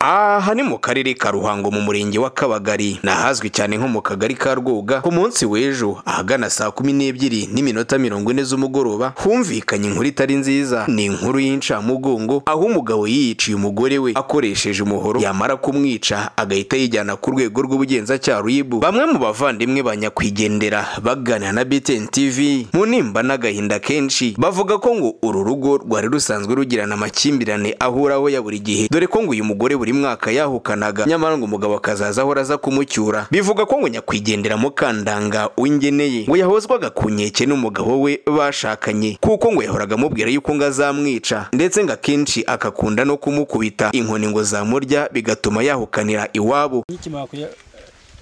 aha ni mu karere ka ruhango mu murenge wa kabagari ni ahazwi cyane nko mu kagari ka rwoga ku munsi w'ejo ahagana saa kumi n'ebyiri n'iminota mirongo ine z'umugoroba humvikanye inkuru itari nziza ni inkuru y'incamugongo aho umugabo yiyiciye umugore we akoresheje umuhoro yamara kumwica agahita yijyana ku rwego rw'ubugenzacyaha ribu bamwe mu bavandimwe ba nyakwigendera baganira na btn tv mu nimba n'agahinda kenshi bavuga ko ngo uru rugo rwari rusanzwe rugirana amakimbirane ahuraho ya buri gihe dore ko ngo uyu mugore buri mwaka yahukanaga nyamara ngo umugabo akazaza ahora aza kumucyura bivuga ko ngo nyakwigendera mukandanga uwingeneye ngo yahozwaga ku nkeke n'umugabo we bashakanye kuko ngo yahoraga amubwira yuko ngo azamwica ndetse ngo akenshi akakunda no kumukubita inkoni ngo zamurya bigatuma yahukanira iwabo nkikimara kuya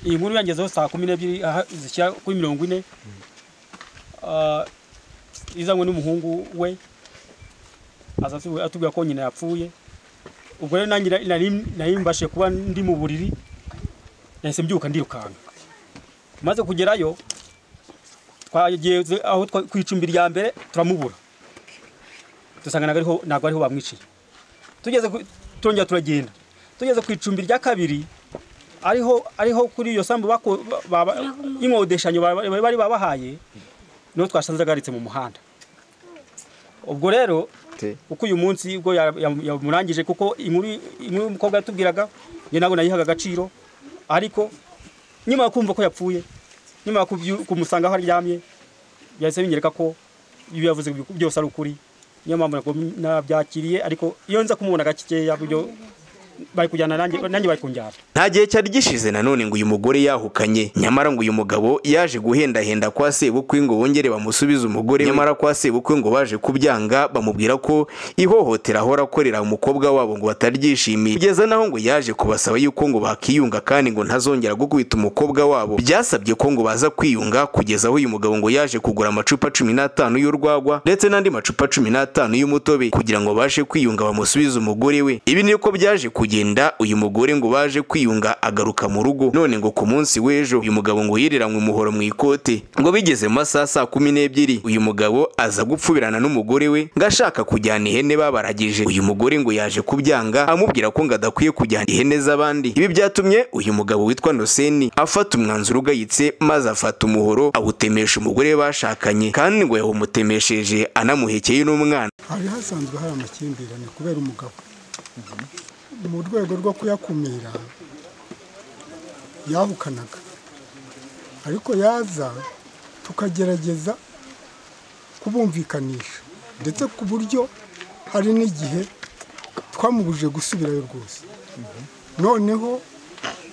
iyi nkuru yangezeho saa kumi n'ebyiri aha zishyira kuri mirongo ine Ah, izanywe n'umuhungu we aza atu- atubwira ko nyina yapfuye ubwo rero nanjye nari- nari- nari mbashe kuba ndi mu buriri nahise mbyuka ndirukanka maze kugerayo twageze aho twa- ku icumbi rya mbere turamubura dusanga ntabwo ariho- ntabwo ariho bamwiciye tugeze ku- turongera turagenda tugeze ku icumbi rya kabiri ariho ariho kuri iyo sambu bako- ba- ba- y'inkodeshanyo ba- ba- bari babahaye niho twasanze agaritse mu muhanda ubwo rero kuko uyu munsi ubwo ya- ya- yamurangije kuko inkuru inkuru y'umukobwa yatubwiraga njye ntabwo nayihaga agaciro ariko nyuma yo kumva ko yapfuye nyuma yo kubyu- kumusanga aho aryamye byahise binyereka ko ibyo yavuze byo- byose ari ukuri niyo mpamvu nagom- nabyakiriye ariko iyo nza kumubona gacyeya buryo bari kujyana nanjye nanjye bari kunjyana nta gihe cyari gishize nanone ngo uyu mugore yahukanye nyamara ngo uyu mugabo yaje guhendahenda kwa sebukwe ngo bongere bamusubize umugore we. nyamara kwa sebukwe ngo baje kubyanga bamubwira ko ihohotera ahora akorera umukobwa wabo ngo bataryishimiye kugeza naho ngo yaje kubasaba yuko ngo bakiyunga kandi ngo ntazongera gukubita umukobwa wabo byasabye ko ngo baza kwiyunga kugeza aho uyu mugabo ngo yaje kugura amacupa cumi n'atanu y'urwagwa ndetse n'andi macupa cumi n'atanu y'umutobe kugira ngo babashe kwiyunga bamusubize umugore we ibi niko byaje kugenda uyu mugore ngo baje kwiyunga agaruka mu rugo none ngo ku munsi w'ejo uyu mugabo ngo yiriranywe umuhoro mu ikote ngo bigeze mu masaha saa kumi n'ebyiri uyu mugabo aza gupfubirana n'umugore we ngo ashaka kujyana ihene babaragije uyu mugore ngo yaje kubyanga amubwira ko ngo adakwiye kujyana ihene z'abandi ibi byatumye uyu mugabo witwa Noseni afata umwanzuro ugayitse maze afata umuhoro awutemesha umugore we bashakanye kandi ngo yawumutemesheje anamuhekeye n'umwana hari hasanzwe hari amakimbirane kubera umugabo mu rwego rwo kuyakumira yahukanaga ariko yaza tukagerageza kubumvikanisha ndetse ku buryo hari n'igihe twamubujije gusubirayo rwose noneho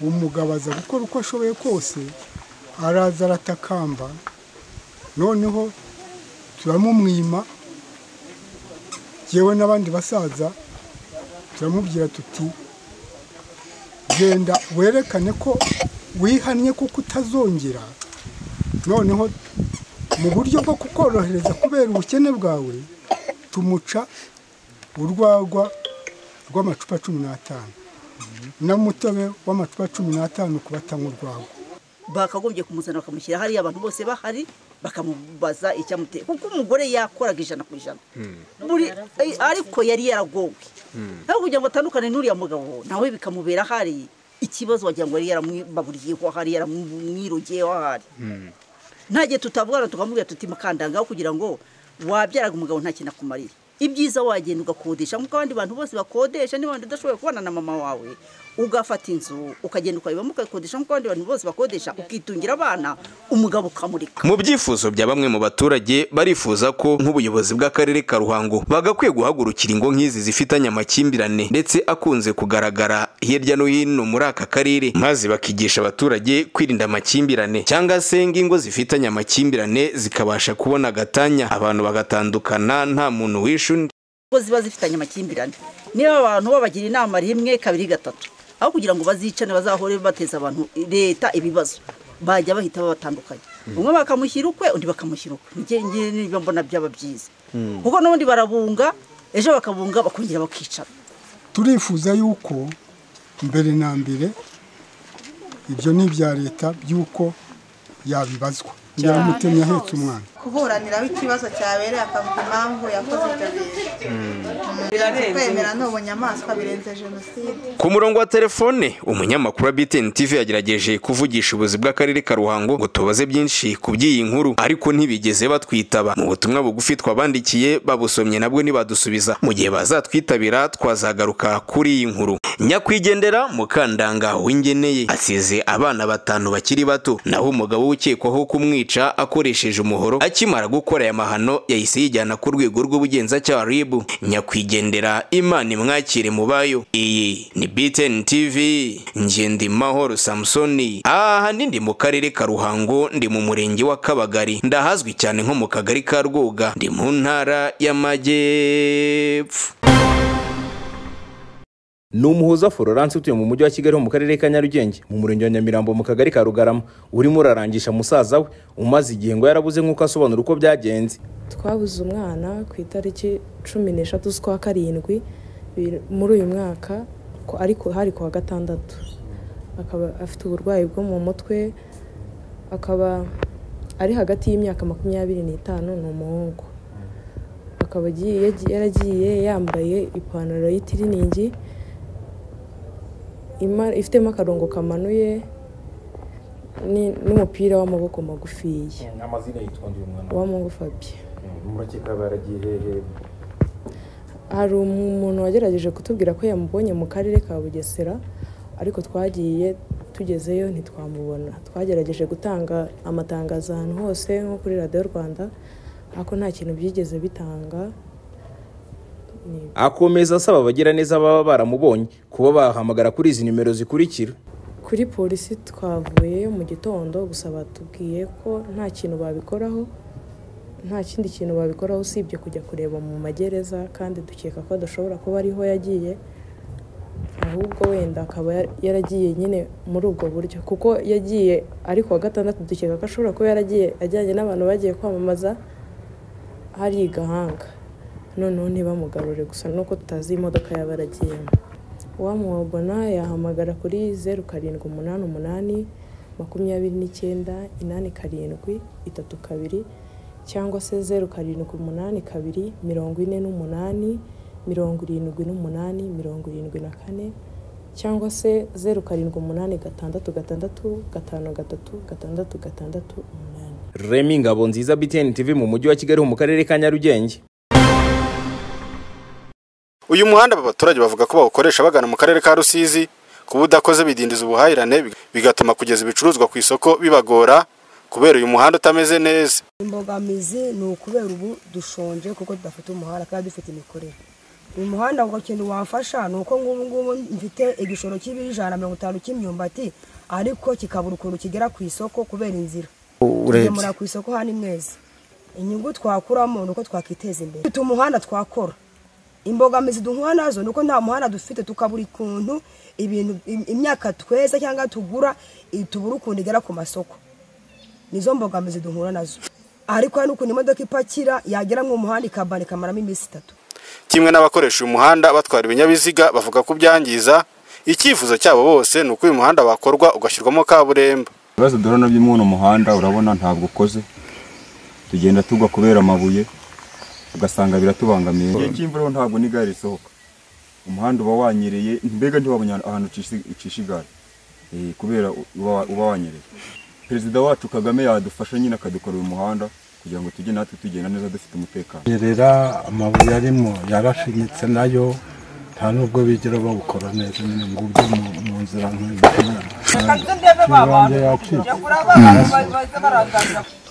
umugabo aza gukora uko ashoboye kose araza aratakamba noneho turamumwima yewe n'abandi basaza turamubwira tuti genda werekane ko wihannye kuko utazongera noneho mu buryo bwo kukorohereza kubera ubukene bwawe tumuca urwagwa rw'amacupa cumi n'atanu n'umutobe w'amacupa cumi n'atanu ku batanywa urwagwa bakagombye kumuzana bakamushyira hariya abantu bose bahari bakamubaza icyamuteye kuko umugore yakoraga ijana ku ijana Buri- eh, ariko yari yaragowe nawe kugira ngo atandukane n'uriya mugabo nawe bikamubera hari ikibazo wagira ngo yari yaramwibaburiyeho hari yaramwirogeyeho hari nta gihe tutavugana tukamubwira tuti mukandangaho kugira ngo wabyaraga umugabo nta kintu akumarira ibyiza wagenda ugakodesha nk'uko abandi bantu bose bakodesha niba wenda udashoboye kubana na mama wawe ugafata inzu ukagenda ukayibamo ukayikodesha nk'uko abandi bantu bose bakodesha ukitungira abana umugabo ukamurika mu byifuzo bya bamwe mu baturage barifuza ko nk'ubuyobozi bw'akarere ka ruhango bagakwiye guhagurukira ingo nk'izi zifitanye amakimbirane ndetse akunze kugaragara hirya no hino muri aka karere maze bakigisha abaturage kwirinda amakimbirane cyangwa se ngo ingo zifitanye amakimbirane zikabasha kubona agatanya abantu bagatandukana nta muntu wishe undi kuko ziba zifitanye amakimbirane niba abantu babagira inama rimwe kabiri gatatu aho kugira ngo bazicane bazahore bateza abantu leta ibibazo bajya bahita babatandukanya umwe bakamushyira ukwe undi bakamushyira ukwe Njye- njye niba mbona byaba byiza kuko n'ubundi barabunga ejo bakabunga bakongera bakicara turifuza yuko mbere na mbere ibyo ni ibya leta by'uko yabibazwa nyamutemye ahetse umwana kuburaniraho ikibazo cyabereye akavuga impamvu yakoze ibyo bintu kwemera ni ubunyamaswa birenze jenoside Ku murongo wa telefone umunyamakuru wa BTN TV yagerageje kuvugisha ubuzi bw'akarere ka Ruhango ngo tubaze byinshi ku by'iyi nkuru ariko ntibigeze batwitaba mu butumwa bugufi twabandikiye babusomye nabwo ntibadusubiza mu gihe bazatwitabira twazagaruka kuri iyi nkuru nyakwigendera mukandanga w'ingeneye asize abana batanu bakiri bato naho umugabo ukekwaho kumwica akoresheje umuhoro akimara gukora aya mahano yahise yijyana ku rwego rw'ubugenzacyaha RIB nyakwigendera imana imwakire mu bayo iyi ni BTN TV Ngendimahoro Samsoni aha ndi mu karere ka Ruhango ndi mu murenge wa Kabagari ndahazwi cyane nko mu kagari ka Rwoga ndi mu ntara y'Amajyepfo ni umuhuza florence utuye mu mujyi wa kigali ho mu karere ka nyarugenge mu murenge wa nyamirambo mu kagari ka rugarama urimo urarangisha musaza we umaze igihe ngo yarabuze nk'uko asobanura uko byagenze twabuze umwana ku itariki cumi n'eshatu z'ukwa karindwi bi- muri uyu mwaka ku- ariko hari ku wa gatandatu akaba afite uburwayi bwo mu mutwe akaba ari hagati y'imyaka makumyabiri n'itanu ni umuhungu akaba agiye yagiye- yaragiye yambaye ipantaro y'itiriningi ima- ifitemo akarongo kamanuye ni- n'umupira w'amaboko magufiya amazina yitwa uyu mwana uwamungu fabien murakeka baragiye hehe hari umuntu wagerageje kutubwira ko yamubonye mu karere ka bugesera ariko twagiye tugezeyo ntitwamubona twagerageje gutanga amatangazo ahantu hose nko kuri radiyo rwanda ariko nta kintu byigeze bitanga Ni- akomeza asaba abagira neza baba baramubonye kuba bahamagara kuri izi nimero zikurikira kuri polisi twavuyeyo mu gitondo gusa batubwiye ko nta kintu babikoraho nta kindi kintu babikoraho usibye kujya kureba mu magereza kandi dukeka ko adashobora kuba ariho yagiye ahubwo wenda akaba ya- yaragiye nyine muri ubwo buryo kuko yagiye ari ku wa gatandatu dukeka ko ashobora kuba yaragiye ajyanye n'abantu bagiye kwamamaza hari i gahanga noneho ntibamugarure gusa nuko tutazi imodoka yaba yaragiyemo uwamubona yahamagara kuri zeru karindwi umunani umunani makumyabiri n'icyenda inani karindwi itatu kabiri cyangwa se zeru karindwi umunani kabiri mirongo ine n'umunani mirongo irindwi n'umunani mirongo irindwi na kane cyangwa se zeru karindwi umunani gatandatu gatandatu gatanu gatatu gatandatu gatandatu umunani remi ngabo nziza btn tv mu mujyi wa kigali ho mu karere ka nyarugenge uyu muhanda aba baturage bavuga ko bawukoresha bagana mu karere ka rusizi kuba udakoze bidindiza ubuhahirane big- bigatuma kugeza ibicuruzwa ku isoko bibagora kubera uyu muhanda utameze neza imbogamizi ni ukubera ubu dushonje kuko tudafite umuhanda kandi dufite imikorere uyu muhanda ngo kintu wafasha ni uko ngubu ngubu mfite igishoro cy'ibiro ijana na mirongo itanu cy'imyumbati ariko kikabura ukuntu kigera ku isoko kubera inzira tugemura ku isoko hano mwezi inyungu twakuramo ni uko twakiteza imbere dufite umuhanda twakora imbogamizi duhura nazo ni uko nta muhanda dufite tukabura ukuntu ibintu im- imyaka tweza cyangwa tugura i- tubura ukuntu igera ku masoko nizo mbogamizi duhura nazo ariko hari n'ukuntu imodoka ipakira yagera mu muhanda ikabana ikamaramo iminsi itatu kimwe n'abakoresha uyu muhanda batwara ibinyabiziga bavuga ko ubyangiza icyifuzo cyabo bose ni uko uyu muhanda wakorwa ugashyirwamo kaburimbo ibibazo duhura nabyo muri uno muhanda urabona ntabwo ukoze tugenda tugwa kubera amabuye ugasanga biratubangamiye igihe cy'imvura ho ntabwo n'igare risohoka umuhanda uba wanyereye mbega ntiwabonye ahantu- ahantu ucisha- ucisha igare Eh, kubera uba wa- uba wanyereye perezida wacu kagame yadufasha nyine akadukorera umuhanda kugira ngo tujye natwe tugenda neza dufite umutekano nyerera amabuye arimo yarashinyitse nayo nta n'ubwo bigera bawukora neza nyine ngo ujye mu- mu nzira nk'iyo yacitse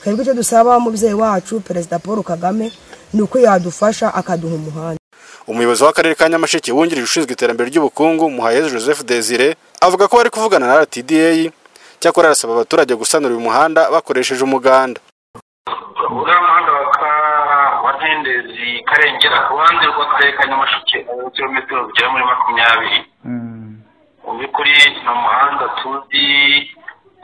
twebwe icyo dusaba umubyeyi wacu perezida paul kagame ni uko yadufasha akaduha umuhanda umuyobozi w'akarere ka nyamasheke wungirije ushinzwe iterambere ry'ubukungu muhayeze joseph desire avuga ko bari kuvugana na rtda cyakora arasaba abaturage gusanura uyu muhanda bakoresheje umuganda uriya muhanda wa ka wa ndendezi karengera ku ruhande rw'akarere ka nyamasheke aho kilometero zigera muri makumyabiri mu by'ukuri ni umuhanda tuzi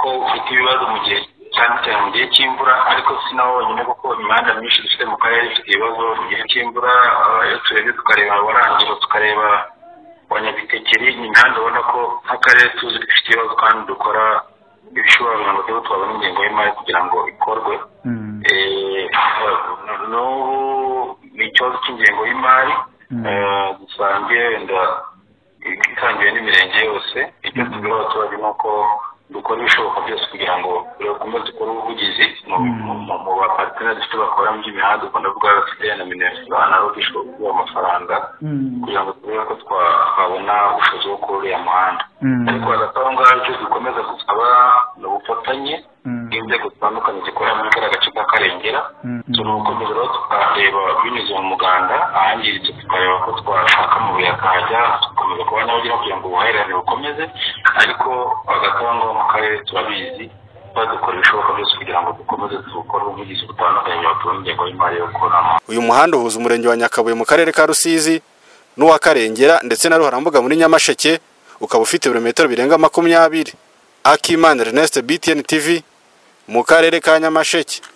ko ufite ibibazo mu gihe cyane cyane mu gihe cy'imvura ariko si nawo wonyine kuko imihanda myinshi dufite mu karere ifite ibibazo mu gihe cy'imvura aba- iyo turebye tukareba warangira tukareba abanyabitekeri ni imihanda ubona ko nk'akarere tuzi ko ifite ibibazo kandi dukora ibishobora kugira ngo tube twabona ingengo y'imari kugira ngo ikorwe Eh, n'ubu ni ikibazo cy'ingengo y'imari Eh, dusange wenda itangiwe n'imirenge yose icyo tubwira abaturage ni uko dukora ibishoboka byose kugira ngo bagomba dukore ubuvugizi mu mu- mu bapariteri dufite bakora mu by'imihanda ukunda kuvuga bafite na minisitiri banaro bishobora kuba amafaranga kugira ngo turebe ko twa- twabona ubushobozi bwo kuri uriya muhanda ariko hagati aho ngaho icyo dukomeza gusaba ni ubufatanye bw'inzego zitandukanye zikorera muri kariya gace ka karengera so ni ugukomeza rero tukareba binyuze mu muganda ahangiritse tukareba ko twashaka amabuye akajya tugakomeza kuba nyabagira kugira ngo ubuhahirane bukomeze ariko hagati aho ngaho mu karere turabizi badukora ibishoboka byose kugira ngo dukomeze dukore ubuvugizi butandukanye batura ingengo y'imari yo gukora uyu muhanda uhuza umurenge wa nyakabuye mu karere ka rusizi n'uwa karengera ndetse na ruharambuga muri nyamasheke ukaba ufite ibirometero birenga makumyabiri akimana ernest btn tv mu karere ka nyamasheke